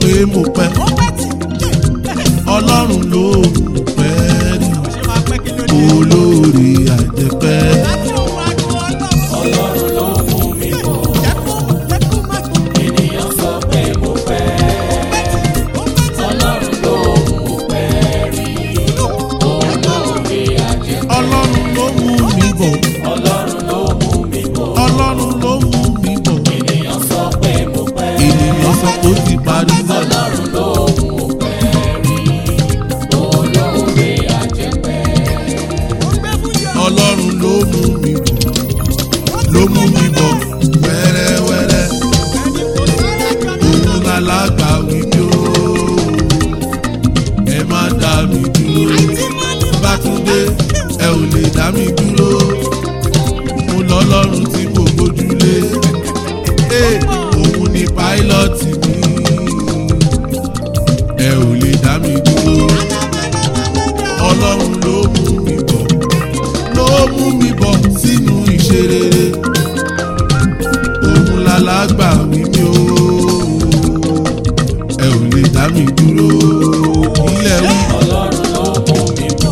pé mo pẹ́ ọlọ́run ló mú pẹ́ rí olórí àjẹpẹ́. ọlọ́run ló mú mi bọ̀ ènìyàn sọ pé mo pẹ́ ọlọ́run ló mú pẹ́ rí olóore àjẹpẹ́ ọlọ́run ló mú mi bọ̀ ọlọ́run ló mú mi bọ̀ ọlọ́run ló mú mi bọ̀ ènìyàn sọ pé mo pẹ́ ènìyàn sọ pé ó ti parí náà. ọlọ́run ló mú pẹ́ rí olóore àjẹpẹ́ ọlọ́run ló mú mi bọ̀ ló mú mi bọ̀ wẹ́rẹ́wẹ́rẹ́ òun alágbà wí mi ó ẹ má dá mi dúró bátúndé ẹ ò lè dá mi dúró mo lọ́lọ́run tí mo gbójúlé Ee, òun ni páílọ́ọ̀tì mi ẹ ò lè dá mi dúró ọlọ́run ló mú mi bọ̀ ló mú mi bọ̀ sínú ìṣerere òun lálàgbà wí mi ó ẹ ò lè dá mi dúró ilẹ̀ wí ọlọ́run ló mú mi bọ̀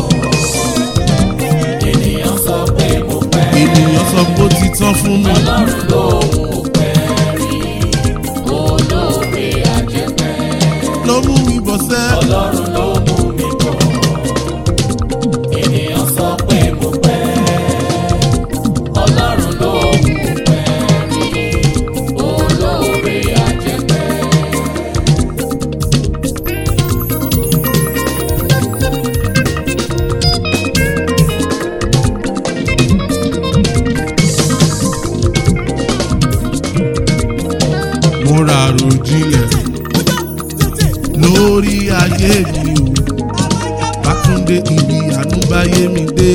ènìyàn sọ pé mo pẹ́ ènìyàn sọ pé ó ti tán fún mi ọlọ́run ló mú pẹ́ rí olóore àjẹpẹ́ ló mú mi bọ̀ sẹ́ ọlọ́run ló mú mi bọ̀ ènìyàn sọ pé mo pẹ́ ọlọ́run ló mú pẹ́ rí olóore àjẹpẹ́. mo ra àròjinlẹ̀ lórí ayé mi o bátúndé ibi ànúbáyé mi dé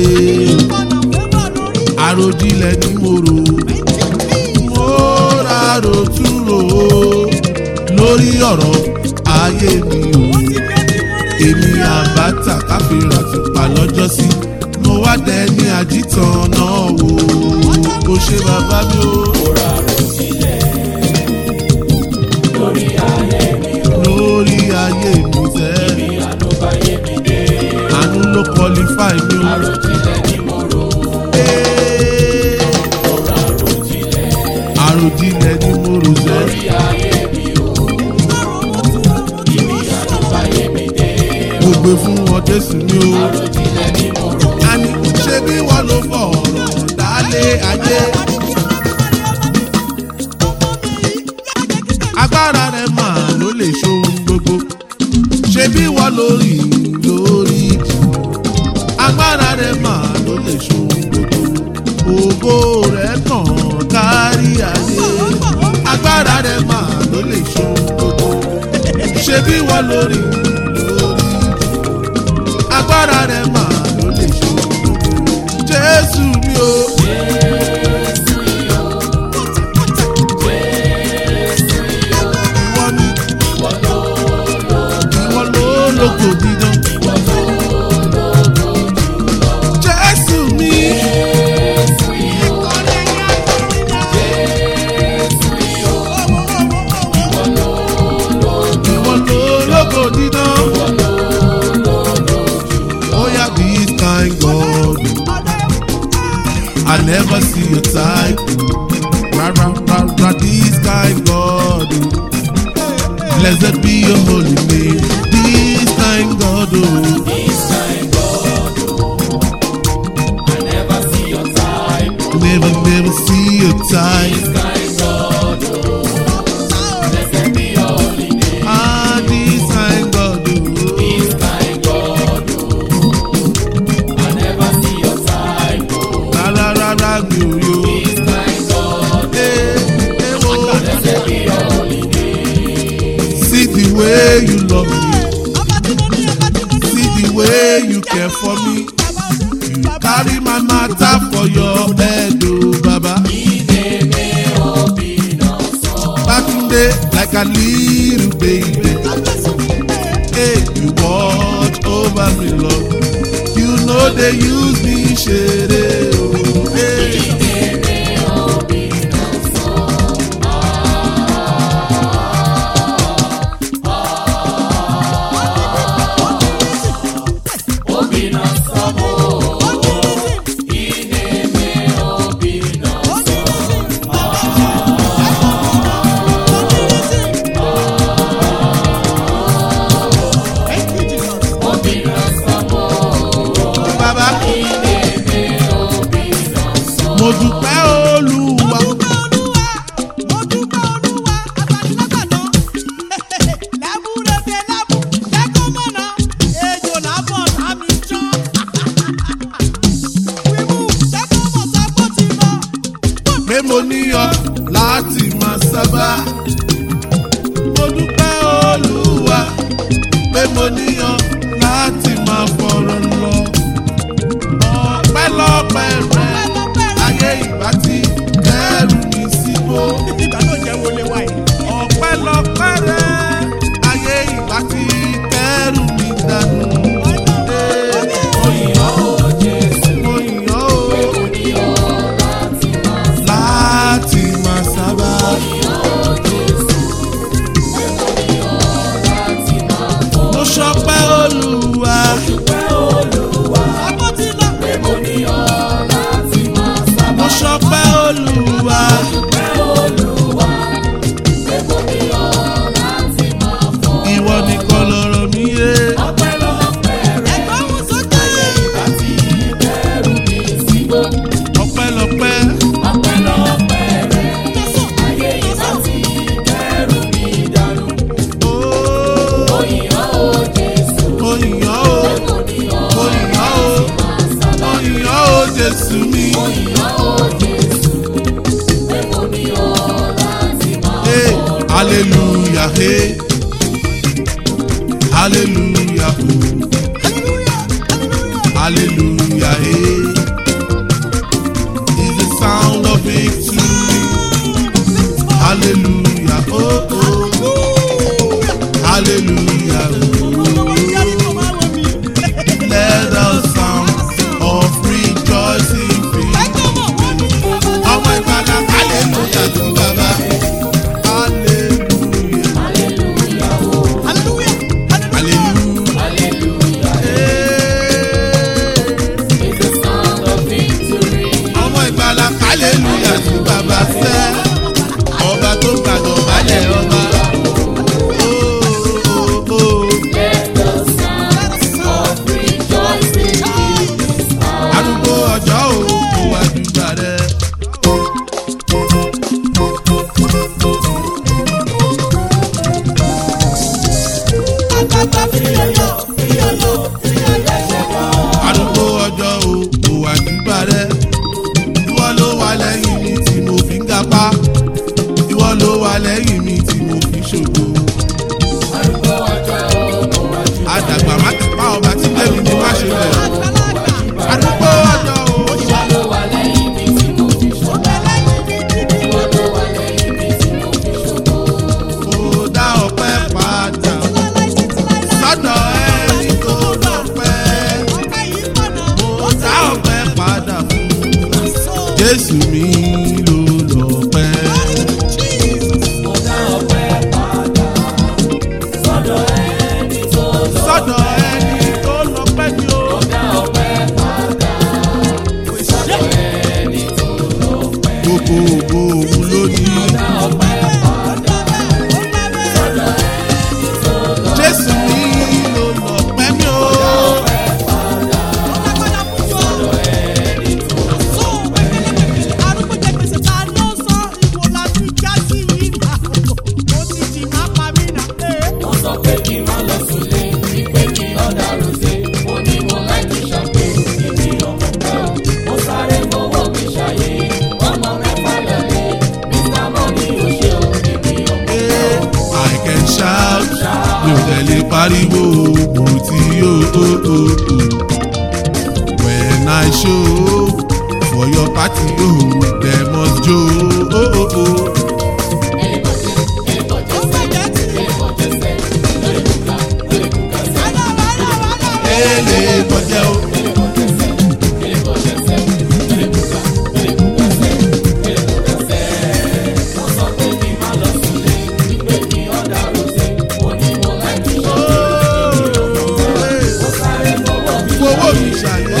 àròjinlẹ̀ ni mo rò mo ra àròtúrò lórí ọ̀rọ̀ ayé mi o èmi àbáta káfíńrà ti pa lọ́jọ́ sí mo wá dẹ ní àjítàn náà wò ó ṣe bàbá mi o. Ọ̀rọ̀ àròjinlẹ̀ lórí ayé mi ò lórí ayé mi sẹ́. bí ànúbáyé mi dé. àánú ló qualify mi o. Àròjinlẹ̀ ni mo rò. Ee, Ọ̀rọ̀ àròjinlẹ̀ àròjinlẹ̀ ni mo rò sẹ́. lórí ayé mi ò bí ànúbáyé mi dé. mo gbé fún wọn jésù ni o. Àròjinlẹ̀ ni mo rò. àní ṣé bí wọ́n ló fọ̀ ọ̀rọ̀ dálé ayé. agbára rẹ̀ máa ló lè ṣohun gbogbo. ṣé bí wọ́n lórí lórí ìjì. agbára rẹ̀ máa ló lè ṣohun gbogbo. ògo rẹ̀ tàn kárí ayé. agbára rẹ̀ máa ló lè ṣohun gbogbo. ṣé bí wọ́n lórí lórí ìjì. agbára rẹ̀ máa ló lè ṣohun gbogbo. jésù mi o. ìwọ ni ìwọ ló lógo dídán. jésù mi. ìwọ ló lógo dídán. Oh yeah, this kind God. I never see your type. Ra ra ra ra, this kind God. Blessed be your holy name. This kind God. Oh. This kind God, I never see your type. Never, never see your type. This kind God, blessed be your holy name. Ah, this kind God. Oh. This kind God, I never see your type. Ra ra ra ra, mi ò yo. This kind God, Eh, eh, oh. blessed be your holy name. See the way you love me. See the way you care for me. You carry my matter for your head, oh Baba. Batunde like a little baby. Hey, you watch over me, Lord. You know they use me, shade. Oh, hey. mo níyọ láti máa sábà. mo dúpẹ́ olúwa pé mo níyọ láti máa fọ̀rọ̀ lọ. ọpẹ́lọpẹ́ rẹ ayé ìgbà tí kẹrù mi síbò. ìgbà náà jẹ́ wọlé wáyé. ọpẹ́lọpẹ́ rẹ ayé ìgbà tí kẹrù mi dànù. Mo yìn ọ́ o Jésù, mo yàn ó mo ní ọ́ láti máa sá. láti máa sábà. Mo yìn ọ́ o Jésù, pé mo ní ọ́ láti máa fọ́. mo ṣọpẹ́ olúwa. Dúpẹ́ Olúwa, àbọ̀ ti lọ. pé mo ní ọ́ láti máa sábà. mo ṣọpẹ́ olúwa. Dúpẹ́ Olúwa, pé mo ní ọ́ láti máa fọ́. ìwọ nìkan lọ̀rọ̀ mi yé. Ọpẹ́lọpẹ́ rẹ, ẹ̀gbọ́n mú sókè. ìgbà tí kẹrù mi síbò. ọpẹ́lọpẹ́. Ọpẹ́lọpẹ́ rẹ, ayé ìgbà tí kẹrù mi dànù. ooo. Mo yìn ọ́ o Jésù, mo yàn ó. mo ní ọ́ mo yàn ó. máa sábà. mo yàn ó jésù mi. Mo yìn ọ́ o Jésù, pé mo ní ọ́ láti máa Hey, hallelujah, hey. Hallelujah, oh. Hallelujah, hey. Is the sound of victory. Hallelujah, oh, oh. Hallelujah, oh. Let the sound of rejoicing fill. Ọmọ ìgbàlá, hallelujah, to Baba. Hallelujah, Hallelujah, oh, hallelujah. hallelujah. Hey. It's the sound of victory. ọmọ ìgbàlá hallelujah sí bàbá fẹ́ ọba tó gbàgbọ́ balẹ̀ ọba. Oh, oh, oh. Let the sound of rejoicing fill this house. arúgbó ọjọ́ ò kó wá dùgbà rẹ̀. arúgbó ọjọ́ ò kó wá dùgbà rẹ̀. ìwọ ló wà lẹ́yìn mi tí mo fi ń gapá. ìwọ ló wà lẹ́yìn mi tí mo fi ń ṣògo. Arúgbó ọjọ́ òkú wájú. àdàgbà má tẹ̀pá ọba tí lèmi ní má ṣe bẹ̀. arúgbó ọjọ́ ò. Ìwọ ló wà lẹ́yìn mi tí mo fi ṣògo. Ìwọ ló wà lẹ́yìn mi tí mo fi ṣògo. Mo dá ọpẹ́ padà sọ́dọ̀ ẹni tó lọ́pẹ́. Mo dá ọpẹ́ padà fún Jésù mi ló lọ́pẹ́. Mo dá ọpẹ́ padà sọ́dọ̀ ẹni tó lọ. Sọ́dọ̀ ẹni tó lọ́pẹ́ ni ó. Mo dá ọpẹ́ padà sọ́dọ̀ ẹni tó lọ pẹ́. Gbogbo ògo òun ló ní. Mo dá ọpẹ́ padà sọ́dọ̀ ẹni tó lọ. Jésù mi ló lọ́pẹ́ mi ó. Wọ́n sọ pé kí n má lọ súnlé, wípé kí ọ̀dà rosé. Mo ní mo láì fi ṣàpè, èmi ọmọ pẹ́ o. Mo sáré mowó mi ṣàyè, ọmọ mẹ́fà lọ́lé. Mr. Money ò ṣe o, èmi ọmọ pẹ́ o. I can shout, mi ò tẹ̀lé pariwo mo ti yó. When I show for your party, oh, dem must jo. Oh, oh, oh. Ele kọjá o. Fowó mi ṣàyẹ̀.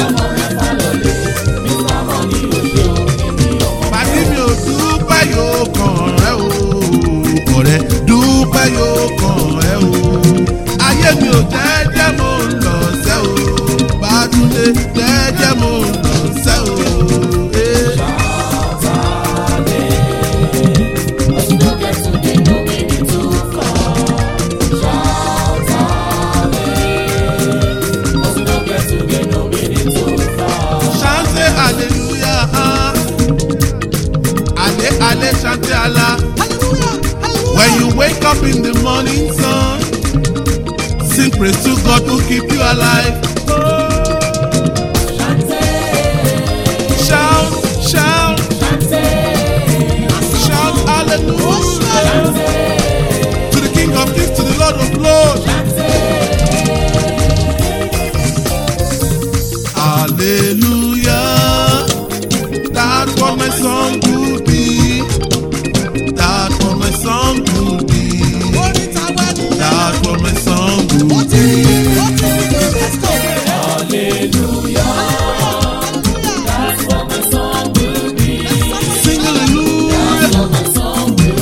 Pàdé mi ò dúpẹ́ yóò kàn ẹ́ o. Ọ̀rẹ́ dúpẹ́ yóò kàn ẹ́ o. Ayé mi ò jẹ́jẹ́ mo ń lọ sẹ́ o. Bàtúndé jẹ́jẹ́ mo ń lọ sẹ́ o. Eh. Chante hallelujah. ṣe alẹ́ ṣàtẹ́ àlá. When you wake up in the morning sun, sing praise to God who keep you alive. Shout, shout, shout hallelujah to the King of Kings, to the Lord of Lords. Hallelujah. That's what my song could be. That's what my song could be. That's what my song could be. Sing hallelujah.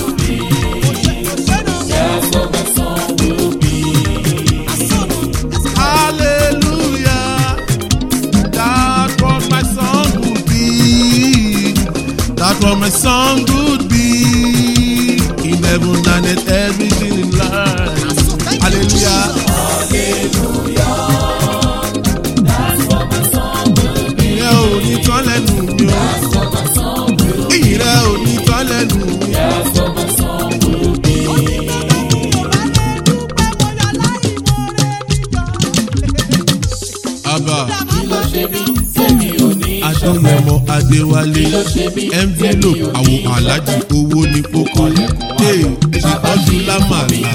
Hallelujah. That's what my song would be. That's what my song would be. In heaven and in everything in life. Hallelujah. Ìyẹn ò ní tán lẹ́nu mi o. Ìyẹn ò ní tán lẹ́nu mi. Àbá Adéyẹmọ Adéwálé envelope àwọn aláàjì owó ní kókó. Hey, ṣètọ́jú lámàlà.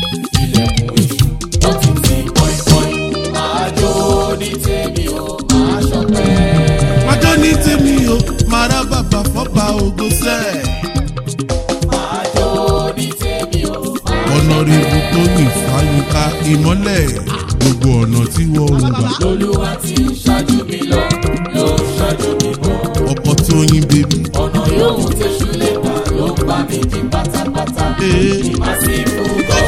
Májọ́ ní tèmi o, máa rá bàbá fọ́ba ògo sẹ́ẹ̀. ọ̀nàrẹ́bù tó ní fàyíká ìmọ́lẹ̀ gbogbo ọ̀nà tí wọ́n ń gbà. Olúwa ti ṣáájú mi lọ, ló ṣáájú mi bọ̀. ọkọ̀ tó yín bèbí. Ọ̀nà yòówù tẹ̀sù lè gbà ló ń bá mi di pátápátá. Ee. Ìmá sí fún God.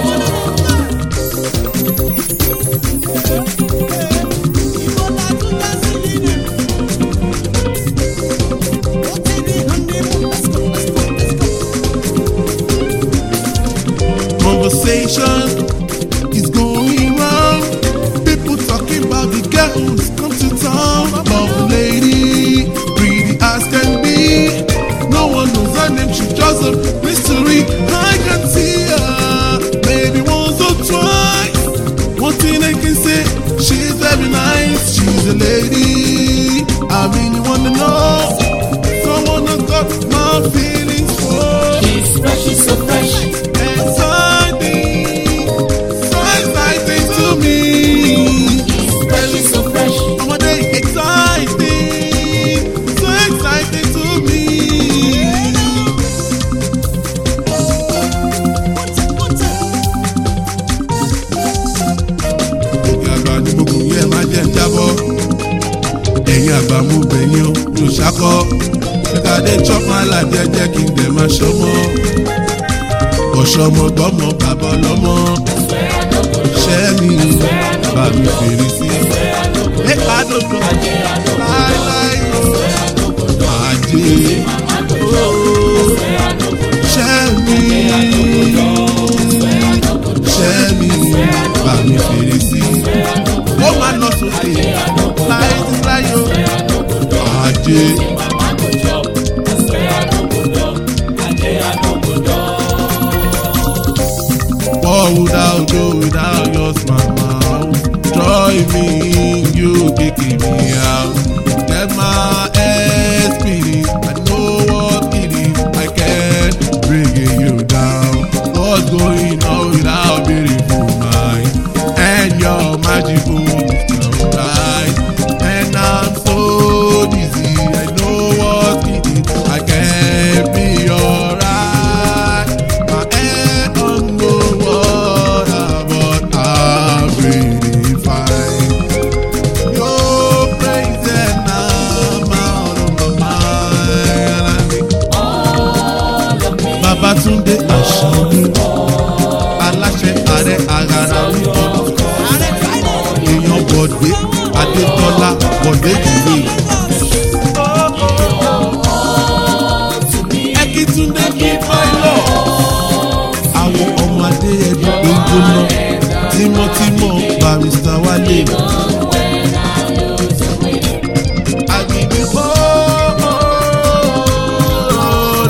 conversation is going round. People talking about the girl who's come to town. Love lady, pretty as can be. No one knows her name, she just a mystery. I can see her, maybe once or twice. One thing I can say, she's very nice. She's a lady. I really wanna know. Someone has got my feelings for. She's fresh, she's so fresh. Exciting, so exciting to me. She's fresh, she's so fresh. Ọmọdé exciting, so exciting to me. Òkè àgbà ni mo gùn yẹ máa jẹ́ ń jábọ́. Ẹ̀yin àgbà mo bẹ̀yìn o, mi ò ṣakọ́. Ṣékadé chop my life jẹ́jẹ́ kí n dẹ̀ máa ṣọmọ́. Ọ̀ṣọ́mọ gbọ́mọ bàbá ọlọ́mọ. Ṣẹ́ mi bá mi fèrè sí. Ẹ àdókò láíláí o. Àjẹ́ ooo. Ṣẹ́ mi ṣẹ́ mi bá mi fèrè sí. Ó máa lọ sókè láyé tí láyé o. Àjẹ́. What would I do without your smile? Joy me, you kicking me out. Get my head spinning. I know what it is. I can't bring you down. What's going on without beautiful mind? And your magical right. And I'm so dizzy. I know what it is. I can't be alright. My head on the water, but I'm really fine. Your praise and I'm out of my mind. Babatunde Aṣani, aláṣẹ ààrẹ àgàrà wíwọ́, èèyàn Bọ̀dé Adétọ́lá Bọ̀dé Ìwé. Ẹkítúndé kí pálọ̀. Àwọn ọmọ adé ẹbí gbóngbóná. Tímọ́tímọ́ Barrister Wálé. Àgbègbè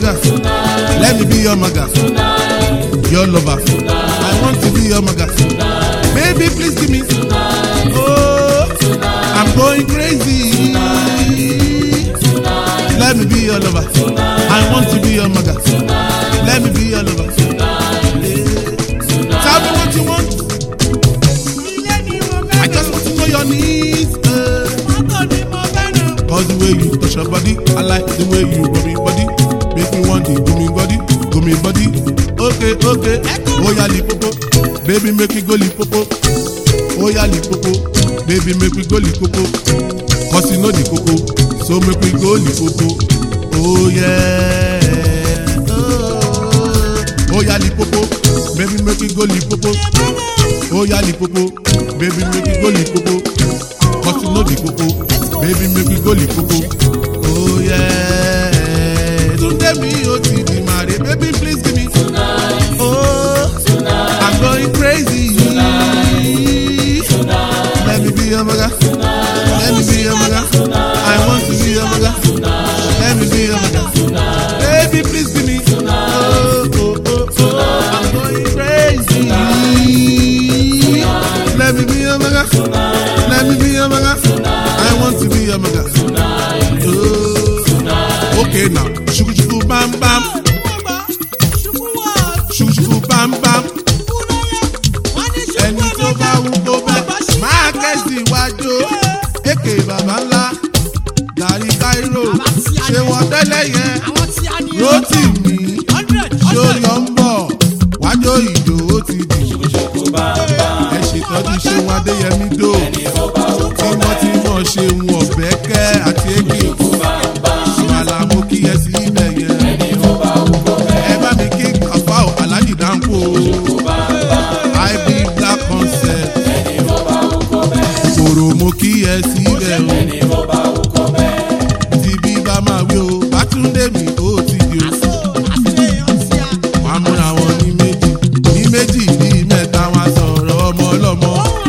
maga. Let me be your maga. Your lover. I want to be your maga. Baby, please give me. Oh, I'm going crazy. Let me be your lover. I want to be your maga. Let me be your lover. Tell me what you want. ilé ni mo I fẹ́ just want to know your needs. Uh. mọ́tò ni mo fẹ́ nà. Cause the way you touch your body, I like the way you rub me body. Make me want the go me body, go me body. Okay, okay. Oh yeah, lipopo. Baby, make me go lipopo. Oh yeah, lipopo. Baby, make me go lipopo. Cause you know the coco. So make me go lipopo. Oh yeah. Oh, oh yeah, lipopo. Baby, make me go lipopo. Oh yeah, lipopo. Baby, make me go lipopo. Cause you know the coco. Baby, make me go lipopo. Oh yeah. Tunde mi o ti di mare. Baby, please give me. Oh, I'm going crazy. Let me be your maga. Let me be your maga. I want to be your maga. Let me be your maga. Baby, please give me. Oh, oh, oh, oh. I'm going crazy. Let me be your maga. Let me be your maga. I want to be your maga. Oh. Okay now. Shuku shuku bam bam. ṣubú wọ̀ Shuku shuku bam bam. ṣubú lọ́yẹ̀ wọ́n ní ṣubú ẹni tó bá wù kó bẹ́ẹ̀ máa kẹ́sì wájú èké bàbá ńlá gàrí káírò ṣé wọ́n tẹ́lẹ̀ yẹn àwọn tí a ní rótì mí hundred ṣé ó yọ ń bọ̀ wájú ìjò ó ti dì ẹ ṣètọ́jú ṣé wọn adéyẹmí dò tímọ́tímọ́ ṣe ń wọ̀ bẹ́kẹ́ àti èké àmàlà mo kí ẹ sí ibẹ̀ yẹn ẹ bá mi kí kàfáò alájì dáńkò ib black concept kòrò mo kí ẹ síbẹ̀ o tí bí bá máa wí o bátúndé mi ó ti di o wàá múra wọn ní méjì ní méjì bíi mẹ́ta wọn sọ̀rọ̀ ọmọ ọlọ́mọ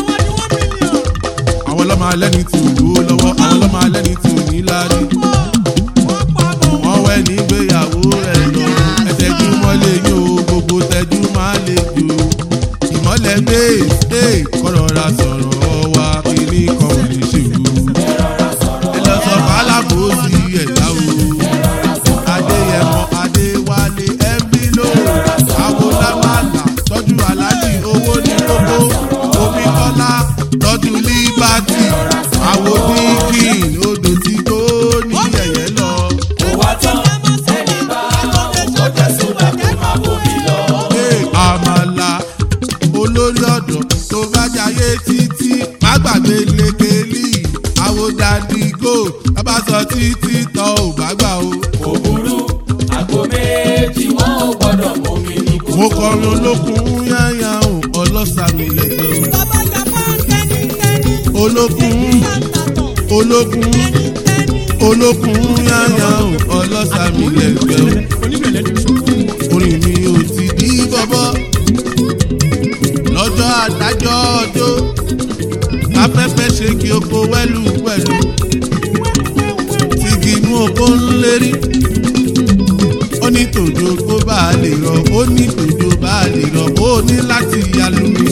àwọn ọlọ́mọ alẹ́ ní ti òlú lọ́wọ́ àwọn ọlọ́mọ alẹ́ ní ti òní lárí wọ́n wẹ́ nígbéyàwó rẹ̀ lọ ẹ̀tẹ́jú mọ́lẹ̀ yín o gbogbo tẹ́jú máa lè jò ìmọ̀lẹ̀ gbé ẹ̀ kọ́rọ̀ ra sọ̀rọ̀ wa kiri kan ò lè ṣèlú ẹ lọ sọ fàlàbò sí ẹ̀dá o adéyẹmọ adéwálé ẹbílò àwòlámàlà tọ́jú aláàjì owó ní kókó omi kọ́lá tọ́jú líbàtì àwòdíkìn odò tí kò ní yẹ̀yẹ́ lọ. Ee, àmàlà olórí ọ̀dọ́ tó bá jayé títí má gbàgbé lékelì àwòdàdì gold bàbá sọ títí tọ́ ò bá gbà o. òbúrú àgbo méjì wọn ò gbọdọ̀ mú mi ní kò. mo kọrin olókun yáyà o ọlọ́sàmì lẹ́jọ́ olókun olókun olókun yáyà o ọlọ́sàmì lẹ́jọ́ orin mi ò ti di bọ́bọ́ lọ́jọ́ adájọ́ ọjọ́ afẹ́fẹ́ ṣe kí oko wẹ́lú wẹ́lú tìgì inú oko ń lérí ó ní tòjò kó bá a lè rọ ó ní tòjò bá a lè rọ ó ní láti yalu mi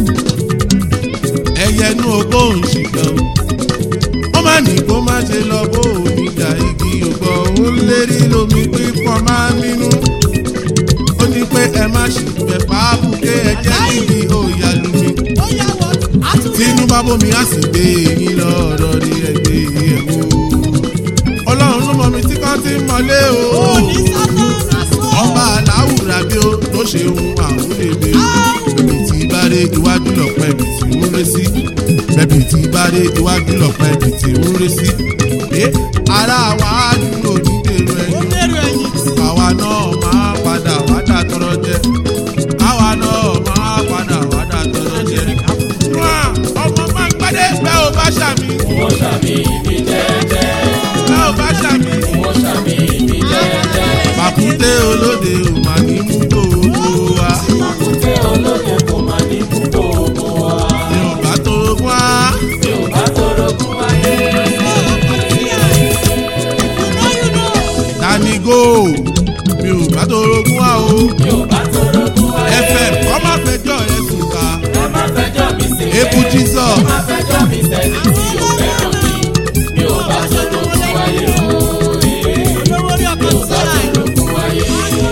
ẹyẹ inú oko ń ṣìkan ó má ní kó má ṣe lọ bó omi jà igi ògbọ́ ó ń lérí lómi pípọ̀ máa nínú ó ní pé ẹ má ṣì fẹ́ fàábùké ẹjẹ́ níbi òyàlú mi tínú bá bómi á sì gbé eyín lọ́rọ̀ ní ẹgbẹ́ ẹ̀wò ọlọ́run ló mọ mi tí kan ti ń mọlé o ọba aláwùrà bí ó tó ṣe ohun àwúlébé bẹ̀bí tí bá dé iwájú lọ́pọ̀ ẹ̀bì tí ń ré sí bẹ̀bí tí bá dé iwájú lọ́pọ̀ ẹ̀bì tí ń ré sí ẹ ara wa á dúró ní dèrò ẹ̀yìn àwa náà máa padà wádà tọrọ jẹ àwa náà máa padà wádà tọrọ jẹ. wá ọmọ máa ń gbádé bẹ́ẹ̀ ò bá ṣàmì wọ́n ṣàmì ìbí jẹ́jẹ́ bẹ́ẹ̀ ò bá ṣàmì. wọ́n ṣàmì ìbí jẹ́jẹ́. pàkúté olóde ò mà ní mú gbogbo wa. Àkùtẹ́ olóde kò máa ní púpọ̀ ògbó wa. yorùbá tó wá. Mi ò bá torogún ayé. Dani go mi ò bá torogún wá o mi ò bá torogún wáyé. fm kọ́ má fẹjọ́ ẹ sùn ká ẹ má fẹjọ́ mi sí ebu jesus ẹ má fẹjọ́ mi sẹ́ni tí ò fẹ́ràn mi. mi ò bá torogún wáyé o. olówó rí ọkọ̀ mi ò bá sílẹ̀. torogún wáyé.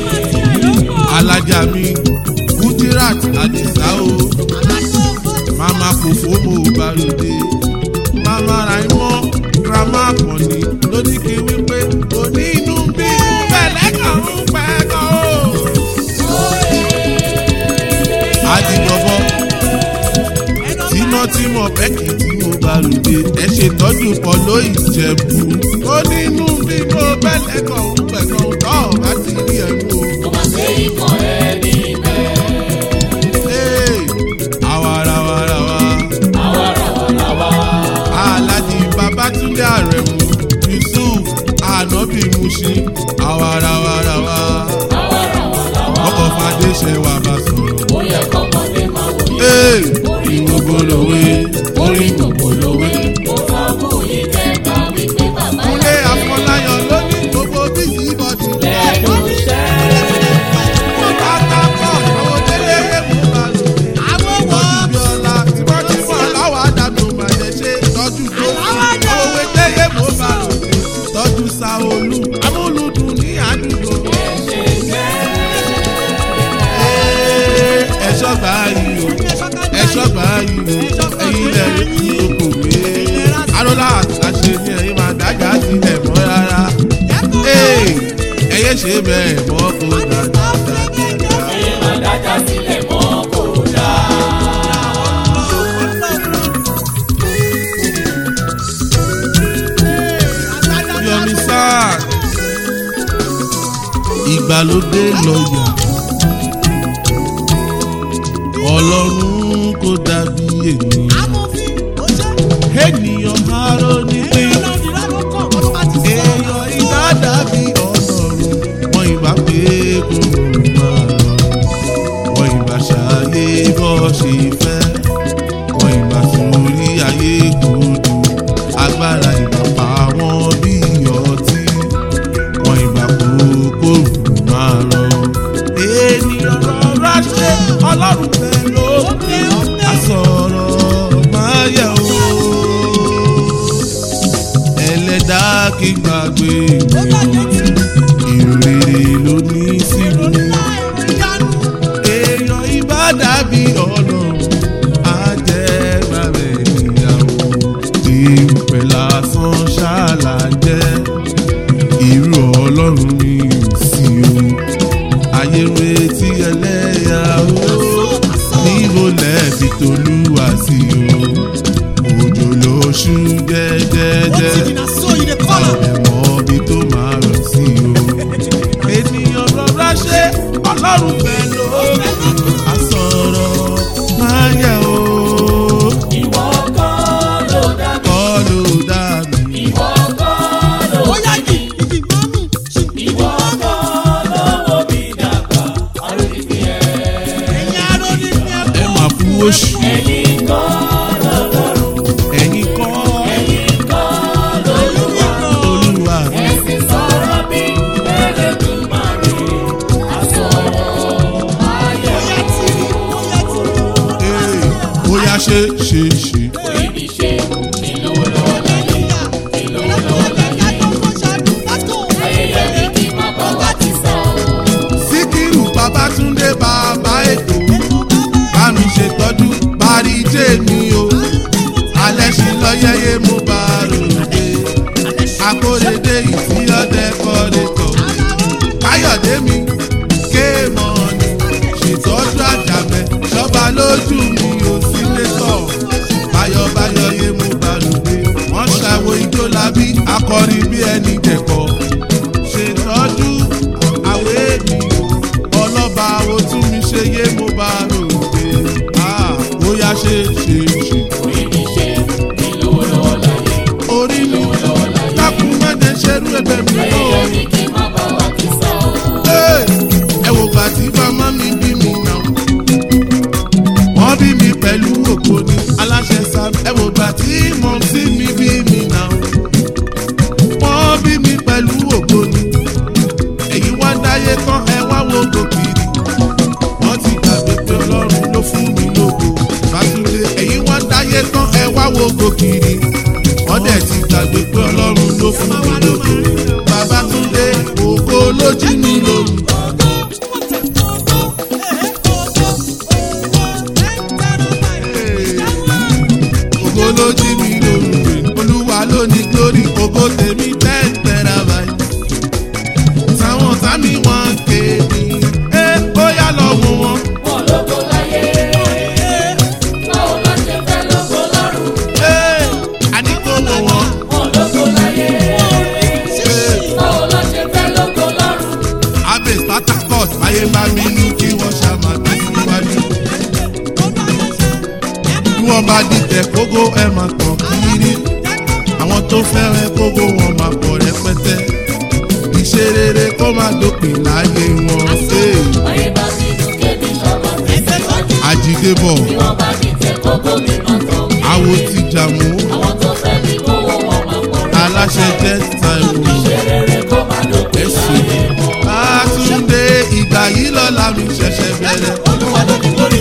alájà mi kudirat adisa o mama kò fómo balùdé mama raimọ grandma kànní ló ní kí wípé òní inú bí pẹ̀lẹ́ kàn ń pẹ́ kan o. adigbọ̀bọ̀ tímọ́tímọ́ bẹ́ẹ̀kì tí mo balùdé ẹ ṣètọ́jú pọ̀ lóyìn jẹ̀bù òní inú bí mo pẹ̀lẹ́ kàn ń pẹ́ kan tọ́ ọ bá ti rí ẹnu o. kò má ṣe ikọ̀ ẹni bẹ́ẹ̀. Hey, àwàràwàràwà. àwarawa Alhaji Babatunde Aremu Yusuf Anabi Mushi àwàràwàràwà. Ọkọ̀ Fadé ṣe wà bá sọ̀rọ̀. ó yẹ kọ́mọdé máa wòye. Hey, ìwògbò lòwe, orí gbogbo lòwe. ó fọ́ mú yín kẹta wípé bàbá Kúnlé Afọláyàn ló ní gbogbo bísí bọ́dì. lẹ́nu iṣẹ́. Bàtà pọ̀ àwọn délé mú balùwẹ̀. àwọn wọ̀ Tọ́jú Bíọ́lá tí wọ́n ti mọ̀ láwọn àdàtò bàjẹ́ ṣe tọ́jú tó sí. Òwe téyé mo bá lò dé. Tọ́jú Sáolú. Amúlùdùn ní àdúgbò. Ee, Ẹ̀ṣọ́ gbà yìí o. Ẹ̀ṣọ́ gbà yìí o. Ẹyin lẹ̀ ní oko gbé. Arọ́lá àṣẹ ni ẹ̀yin máa dájà sílẹ̀ mọ́ rárá. Ee, Ẹyẹ ṣe bẹ́ẹ̀ mọ́ kó dáadáa. ẹ̀yin máa dájà sílẹ̀ mọ́ kò dáa. Yomi sáà. Ìgbàlódé lọ́ọ̀yà. Ọlọ́run kò dàbí ènìyàn. amòfin ó ṣe Ènìyàn aró ní pé èèyàn ìlà ló kàn ọdún bá ti sọ. èèyàn ìdá dàbí ọlọ́run. Wọ́n ìbá pé kò máa lọ. Wọ́n ìbá ṣàyè bọ́ ṣe fẹ́. Wọ́n ìbá sórí ayé kodò. Agbára ìbá pa wọ́n bí ọtí. Wọ́n ìbá kókó máa rọ. Ènìyàn rọra ṣe ọlọ́run fẹ́ lókè. Àsọ̀rọ̀ máa yẹ̀ o ẹlẹ́dá kí gbàgbé ó bàjẹ́ tí ìrere ló ní sílùú. onílà ẹ̀rọ ìyanu. èèyàn ibà dàbí ọlọ́run á jẹ́ bàbẹ̀ níyàwó. ìpè lásán ṣáàlà jẹ́ irú ọlọ́run mi ò sí o. ayé ń retí ẹlẹ́yà o níbo lẹ́ẹ̀fi tolúwa sí o. òjò lóṣù ó ti jẹ́jẹ́jẹ́ dìnnà sọ yìí lè kọ́lọ̀. ẹ̀mọ́ bí tó máa rọ̀ sí o. ènìyàn rọra ṣe ọlọ́run fẹ́ ló àsọ̀rọ̀ máa yẹ o. ìwọ kọ́ ló dá mi. kọ́ ló dá mi. ìwọ kọ́ ló ó yá jì ìjì máa mú ṣì ìwọ kọ́ ló wo mi dàgbà. àròjì fi ẹ̀. ẹ̀yin aró ní ní ẹ ẹ̀kọ́. máa fún oṣù ẹ̀yin kọ́ lọ́lọ́run. ẹ̀yin kọ́ ẹ̀yin kọ́ lọ́lọ́wà. olúwa. ẹ̀sìn sọ̀rọ̀ bí ẹlẹ́dùnmáre. àsọ̀rọ̀ ayé ó yá tì í ó yá tì í. Ee, ó yá ṣe ṣe ṣe. ibi ṣe ìlówó lọ́wọ́ láyé. ìlówó lọ́wọ́ láyé. ayẹyẹ mi kì í má bá wa ti sọ. síkírù babatunde bàbá èkó bá mi ṣètọ́jú parí ló jí mi lóru. ògo ló jí mi lóru. olúwa ló ní glory ògo tèmi ten terabyte. táwọn sámi wọn kéde. ẹ bóyá lọ wọ wọn. wọn lógo láyé báwo la ṣe fẹ́ lógo lọ́rùn ẹ àní kó wọ wọn. wọn lógo láyé báwo la ṣe fẹ́ lógo lọ́rùn abẹ spartacus ayé bá mi nú kí wọ́n ṣàmà tẹ̀síwájú. bí wọ́n bá dìtẹ̀ kógó ẹ̀ máa tàn kiri. àwọn tó fẹ́rẹ̀ kógó wọn máa pọ̀ rẹpẹtẹ. ìṣe rere kó má dópin láyé wọn. Hey, ayé bá mi dùn kébi ṣọmọ tẹ̀síwájú àjídébọ̀ bí wọ́n bá di tẹ̀ kókó mi máa tán mi àwo ti jàmú àwọn tó fẹ́ mi kówó wọn máa pọ̀ rẹ̀ aláṣẹ jẹ́ taiwo. ṣe rere kó má dópin láyé wọn. Bátúndé ìgbà yìí lọ́la mi ṣẹ̀ṣẹ̀ bẹ̀rẹ̀. Olúwa ló ní glory.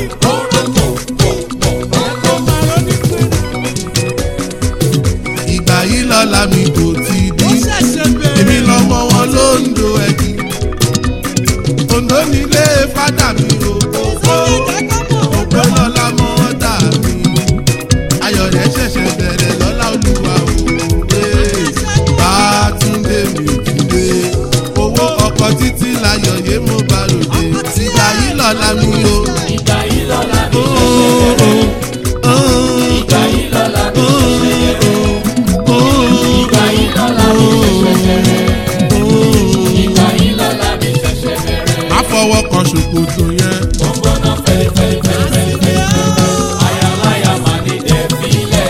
Ìgbà yìí lọ́la mi kò ti Ó dí. ṣẹ̀ṣẹ̀ bẹ̀rẹ̀. Èmi lọ́mọ wọn ló ń do ẹ̀jì. Òǹdó nílé fádà mi o. Òpè lọ́la mọ́ dà mí. Ayọ̀ rẹ̀ ṣẹ̀ṣẹ̀ bẹ̀rẹ̀ lọ́la olúwa o. Ee, Bátúndé mi ti dé. Owó ọkọ̀ títí láyọ̀ yé mo bá lòdì. Ìgbà yìí lọ́la mi o. ìgbà yìí lọ́la mi ṣẹ̀ṣẹ̀ bẹ̀rẹ̀ ìgbà yìí lọ́la mi ṣẹ̀ṣẹ̀ bẹ̀rẹ̀ ìgbà yìí lọ́la mi ṣẹ̀ṣẹ̀ bẹ̀rẹ̀ ìgbà yìí lọ́la mi ṣẹ̀ṣẹ̀ bẹ̀rẹ̀. Má fọwọ́ kan ṣòkòtò yẹn. ó ń gbóná fẹ́lifẹ́lifẹ́lifẹ́lifẹ́ ayaláya máa ní dẹ́bílẹ̀.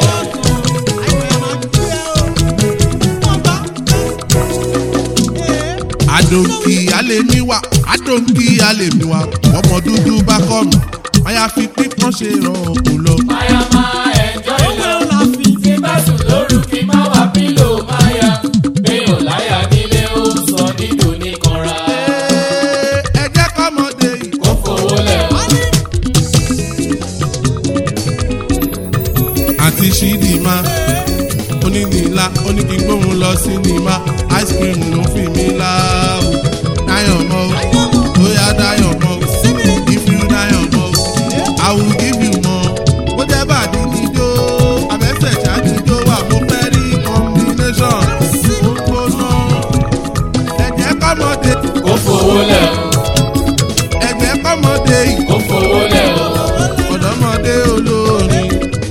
àdòǹkì alẹ́miwá àdòǹkì alẹ́miwá ọmọ dúdú bá kọ́ mi àyàfi pípọ́n ṣe ràn kó lọ. Máyà máa ẹ̀jọ́ ìlọ. Tí bá sùn lóru kí má wá pílò máyà. Béèyàn láyà nílé ó sọ nílò nìkanra. Ee, ẹ jẹ́ kọ́mọdé yìí. Ó fowó lẹ̀ o. àti ṣídìímá onídìílá onídìígbóhùn lọ sí nìímá ice cream ló fi mí láàbù dáyọ̀ mọ́ o bóyá dáyọ̀ mọ́ o if you dáyọ̀ mọ́ o i will give you more bó jẹ́ bàdí níjó abẹ́sẹ̀ ṣáàdìjó wà mo fẹ́ rí combination ó gbóná ẹ̀jẹ̀ kọ́mọdé Ó fowó lẹ̀ o. ẹ̀jẹ̀ kọ́mọdé yìí Ó fowó lẹ̀ o. ọ̀dọ́mọdé olórin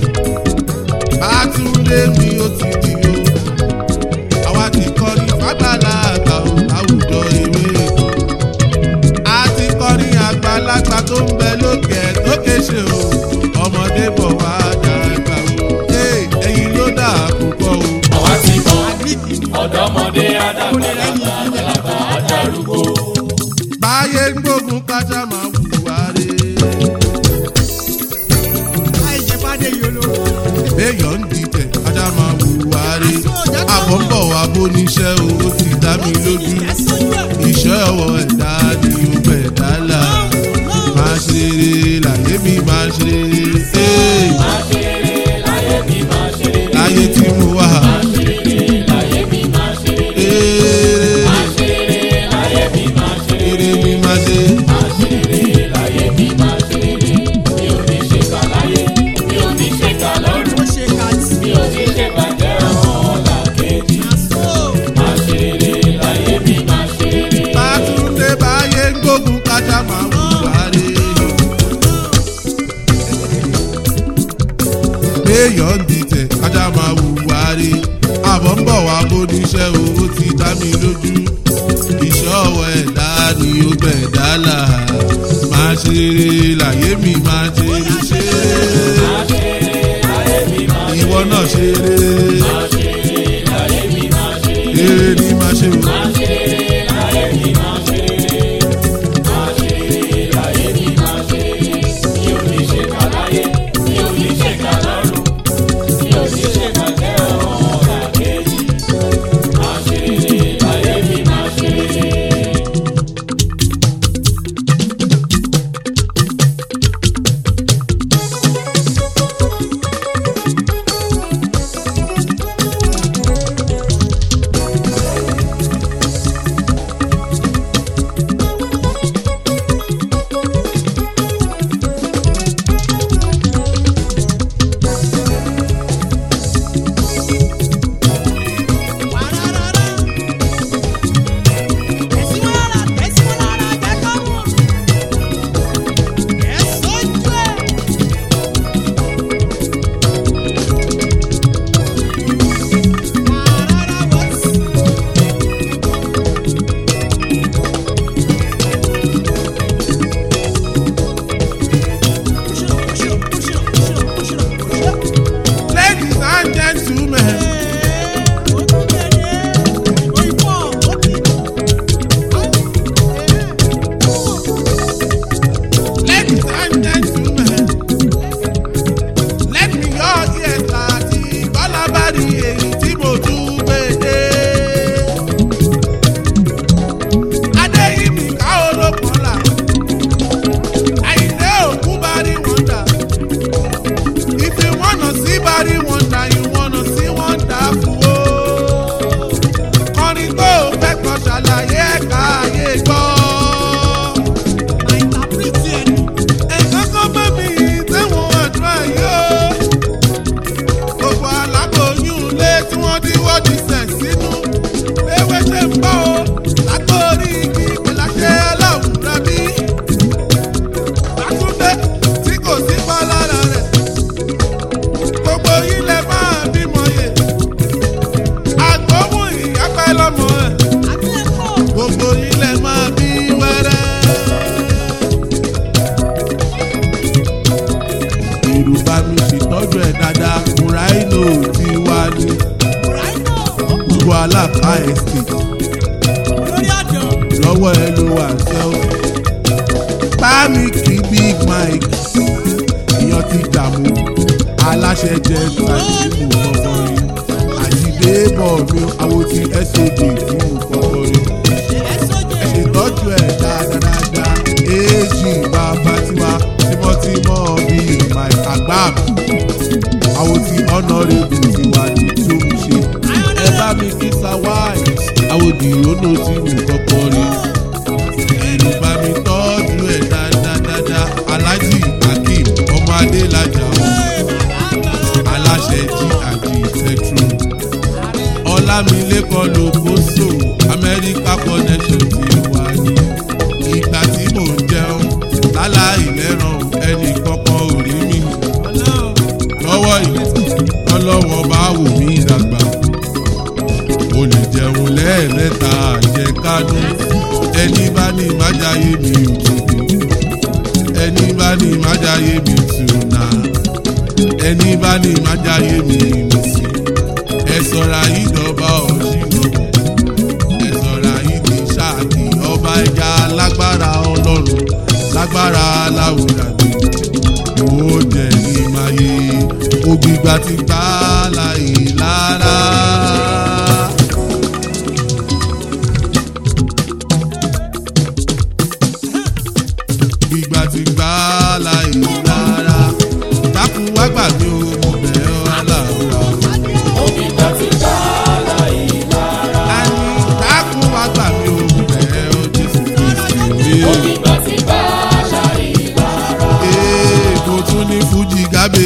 bátúndé mi ó ti di o àwa ti kọrin fàgbàlá àgbà o láwùjọ ewé èkó a ti kọrin àgbàlagbà tó ń bẹ lókè ẹ̀ tó kéṣe o ọmọdé bọ̀ wá dàgbà o Hey, ẹ̀yin ló dà púpọ̀ o. Àwa ti mọ ọ̀dọ́mọdé àdàgbàlagbà àgbàlagbà àdàrúgbó. báyé ń gbógun kájà máa wùwà rè béèyàn ń dìtẹ̀ kájà máa wùwà rè àbọ̀ ń bọ̀ wá bó níṣẹ́ o ó ti dá mi lójú. iṣẹ́ ọwọ́ ẹ̀dá ni ó bẹ̀ dálà máa ṣe rere láyé mi máa ṣe rere Hey, Má ṣe rere láyé mi máa ṣe rere. láyé tí mo wà Má ṣe rere láyé mi máa ṣe rere. rere Má ṣe rere láyé mi máa ṣe rere. rere mi máa ṣe Má ṣe rere láyé mi máa ṣe rere. Mi ò ní ṣe kà láyé, mi ò ní ṣe kà lọ́rùn, mi ò ní ṣe bàjẹ́ ọmọ ọ̀la kejì. Má ṣe rere láyé mi máa ṣe rere. bátúndé báyé ń gbógun kájà máa wùwà rè lọ́wọ́ ẹ ló wà sẹ́ o. bámi kí big mike èèyàn ti dààmú aláṣẹ jẹ tàbí mú kọ́kọ́ rí àjídé bọ̀ mi àwọn ti soj tí mú kọ́kọ́ rí ìtọ́jú ẹ̀ dáadáa èjì bàbá tiwa tímọ́tímọ́ bíi mike agbam àwọn tí honourable tiwa ní tó ń ṣe ẹ bá mi kí sawai àwòdì ònà tí mú kọ́kọ́ rí ẹ̀rù bá mi tọ́jú ẹ̀ dáadáa alájì akeem ọmọ adélájà aláṣẹ jí àjí petrol ọlámilékan lókòóso amẹ́ríkà connection ti wà ní ìgbà tí mò ń jẹun láláì lẹ́ràn ẹnì kankan ò rí mi lọ́wọ́ yìí ọlọ́wọ́n bá wò mí dàgbà mo lè jẹun lẹ́ẹ̀mẹ́ta àjẹkánú ẹni bá ní májáyé mi ò tètè ẹni bá ní májáyé mi tùnà ẹni bá ní májáyé mi nìsí ẹ sọra yìí dọba ọ̀ṣìnà ẹ sọra yìí di ṣáàkì ọba ẹja lágbára ọlọ́run lágbára láwùrán ó jẹ ní máyé ògbìgbà ti gbá láì lára. gbígbà ti gbá láì lára dákun wá gbà mí o mo bẹ̀ ọ́ aláwùrán. Òbígbà ti gbà láì lára. Àní dákun wá gbà mí o mo bẹ̀ ọ́ Jésù Kristi mi. Òbígbà ti gbà láì lára. Ee, mo tún ní fújì gábé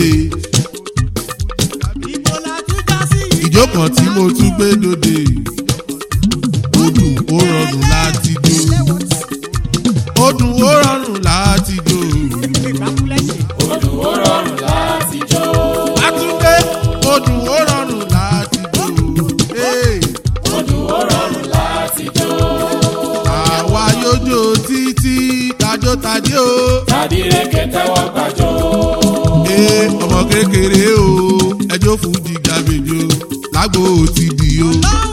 ìjó kan tí mo tún gbé dòde ó dùn ó rọrùn láti jó ó dùn ó rọrùn láti jó Odù ó rọrùn láti jó. àtúndé ó dùn ó rọrùn láti jó Ee, Odù ó rọrùn láti jó. àwa yóò jó títí tajótajé o Tàbí rèké tẹ́wọ́ gbàjọ́. Ee, ọmọ kékeré o ẹjọ́ fújì gàbéjò lágbo ti dì o.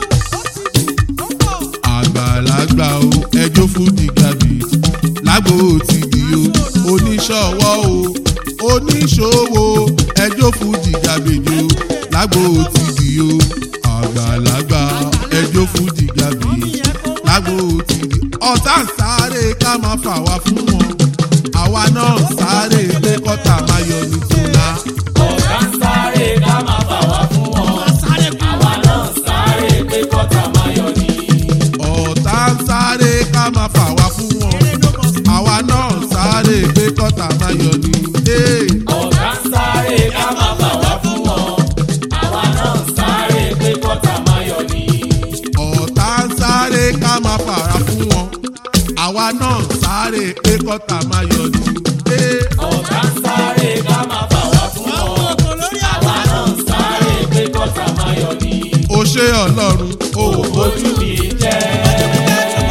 àgbàlagbà o ẹjọ́ fújì gàbí lágbo ti di o oníṣòwò o oníṣòwò ẹjọ́ fújì gàbéjò lágbo ti di o àgbàlagbà ẹjọ́ fújì gàbí lágbo ti di ọ̀tá ń sáré ká máa fà wá fún wọn àwa náà ń sáré pé kọ́tà máa yọ ní tòlá. Ọ̀gá ń sáré ká máa bà wá fún wọn. Àwa náà ń sáré pé kọ́tà máa yọ ní. ọ̀tá ń sáré ká máa fà wá fún wọn àwa náà ń sáré pé kọ́tà máa yọ ní. Hey. Ọ̀gá ń sáré ká máa bà wá fún wọn. Àwa náà ń sáré pé kọ́tà máa yọ ní. ọ̀tá ń sáré ká máa fàrà fún wọn àwa náà ń sáré pé kọ́tà máa yọ ní. Hey. Ọ̀gá ń sáré ká máa bà wá fún wọn. Àwa náà ń sáré pé kọ́tà máa yọ ní. o ṣé ọlọ́run o ò Ojú mi jẹ́.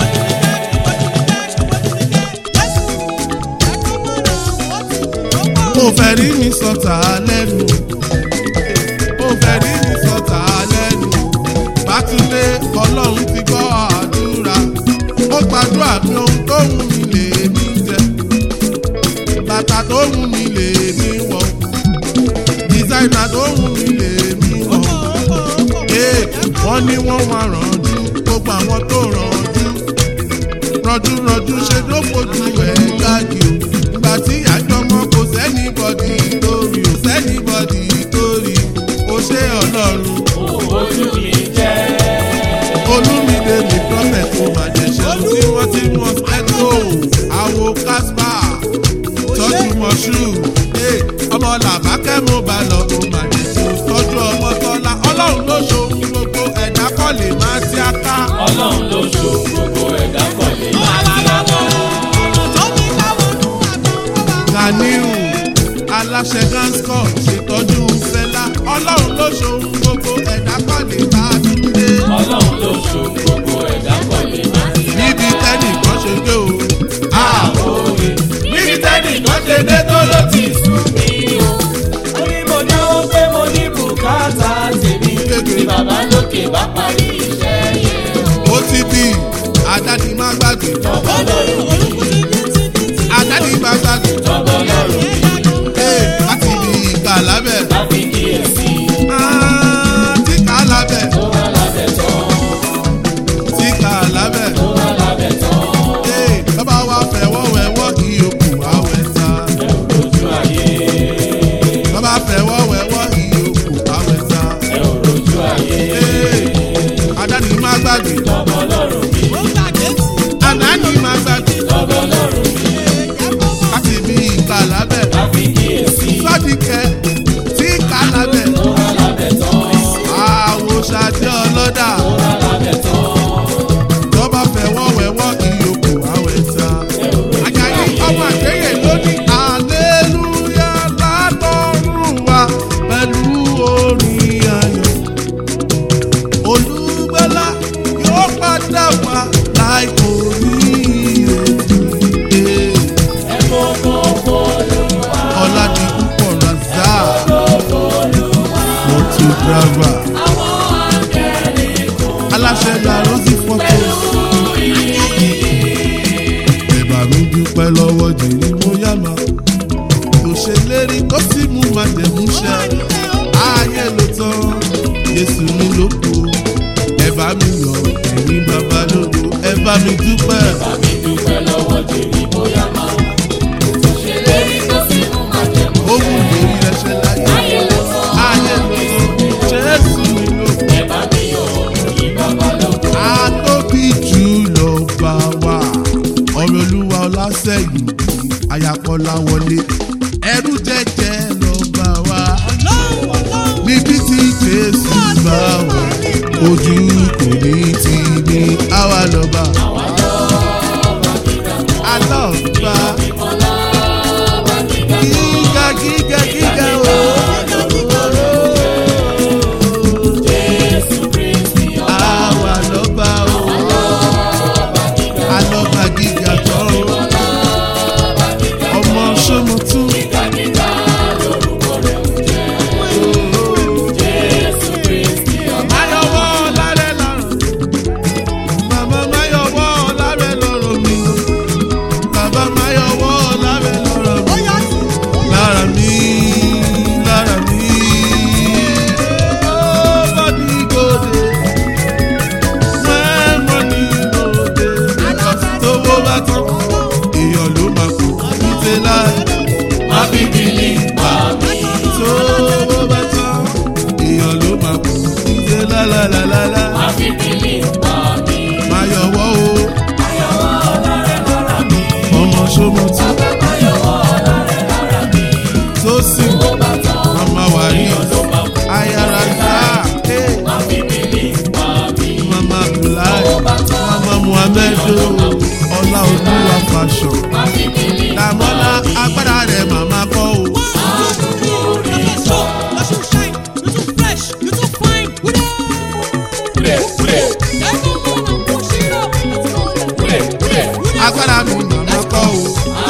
mo fẹ́ rí mi sọ̀tà lẹ́nu mo fẹ́ rí mi sọ̀tà lẹ́nu bátúndé ọlọ́run ti gbọ́ àdúrà ó gbàdúrà pé ohun tó wù mí lè mí jẹ bàtà tó wù mí lè mí wọ̀ dísáínà tó wù mí lè mí wọ̀ ee wọ́n ní wọ́n wá rànjú gbogbo àwọn tó rànjú rànjú rànjú ṣe ló fojú ẹ̀ gáàgì o ìgbà tí àjọmọ́ kò sẹ́ni bọ́dì torí o sẹ́ni bọ́dì torí o ṣé ọlọ́run Ojú mi jẹ́. olúmídé mi prophet ó máa jẹ ṣe tí wọ́n ti mọ̀ ẹ́kọ́ àwo kásbà tọ́jú mọ̀ṣú ọmọ làbákẹ́ mo bá lọ ó máa jẹ ṣe tọ́jú ọmọ tọ́lá ọlọ́run ló ṣohun gbogbo ẹ̀dá kọ́ lè má tí a ká. Ọlọ́run ló ṣo gbogbo ẹ̀dá kan lè máa ti àgbà. ganiu aláṣẹ ganscom ṣètọ́jú fẹlá ọlọ́run ló ṣohun gbogbo àdáni má gbàgbé Orúkú ti ní ti ní ti. àdáni má gbàgbé ee láti ibi ìka lábẹ́ Ah, tí ká lábẹ́ tí ká lábẹ́ ee bàbá wa fẹ̀wọ́ wẹ̀wọ́ ìyókù àwẹ̀ ta bàbá fẹ̀wọ́ wẹ̀wọ́ ìyókù àwẹ̀ ta ee àdáni má gbàgbé Ó gbàgbé tí. àdáni má gbàgbé láti ibi ìka lábẹ́ sọ́díkẹ́ tí ká lábẹ́ àwòṣàdé ọlọ́dà tọ́ba fẹ̀wọ́ wẹ̀wọ́ ìyókù àwẹ̀ ta àjàyí ọmọ àgbẹ̀yẹ lóní àlélúyà látọ̀run wa pẹ̀lú orin ayọ̀ olùgbẹ́lá yóò padà wá láìpò ní ìrètí ọ̀làdì púpọ̀ razà photographer aláṣẹ gba rosy photo ẹ̀bà mi dúpẹ́ lọ́wọ́ jìnnì mo yàmà tó ṣe lérí tó sì mú màjẹ̀mú ṣẹ ayé ló tán Jésù mi ló kù ẹ̀bà mi yọ ẹ̀yìn bàbá lógo ẹ̀bà mi dúpẹ́ ó wù lórí ẹṣẹ láyé ayé ló tán Jésù mi ló kù. Atóbi jù lọ bá wa. Ọ̀rọ̀ olúwa ọlásẹ̀yìn àyàkọ́lá wọlé. Ẹrú jẹ́jẹ́ lọ bá wa. Níbi tí Jésù bá wà, ojú kò ní ti ní àwa lọ́ba. Alọ́ba. Gíga gíga gíga o. Àwa lọ́ba o. Alọ́ba gíga tán o. Ọmọ Ṣómọtún. Máyọ̀wọ́ lárẹ́ lọ́rùn. Màmá Máyọ̀wọ́ lárẹ́ lọ́rùn mi. Bàbá Máyọ̀wọ́ lárẹ́ lọ́rùn mi. Lára mi, lára mi. Oh, body go dey. When money no dey. Because tówó bá tán, èèyàn ló máa kú. Níṣẹ́ láì. Má fi bìlì pa mí. Tówó bá tán, èèyàn ló máa kú. Níṣẹ́ lálálálá. Máyọ̀wọ́ o. Ọmọ Ṣómọtú. Tó sì mama wàrí. Ayára gbá. Mama Abdullahi. Mama Muhammedu. Ọlá Olúwa fashion. Dàmọ́lá agbára rẹ̀ màmá kọ́ o. Agbára mi màmá kọ́ o.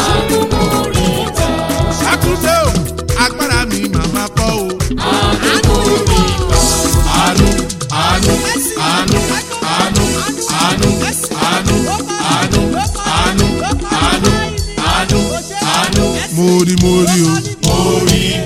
Àtúnṣe o. Agbára mi màmá kọ́ o. Àánú, àánú, àánú, àánú, àánú, àánú, àánú, àánú, àánú, àánú, àánú. Mo rí mo rí o. Orí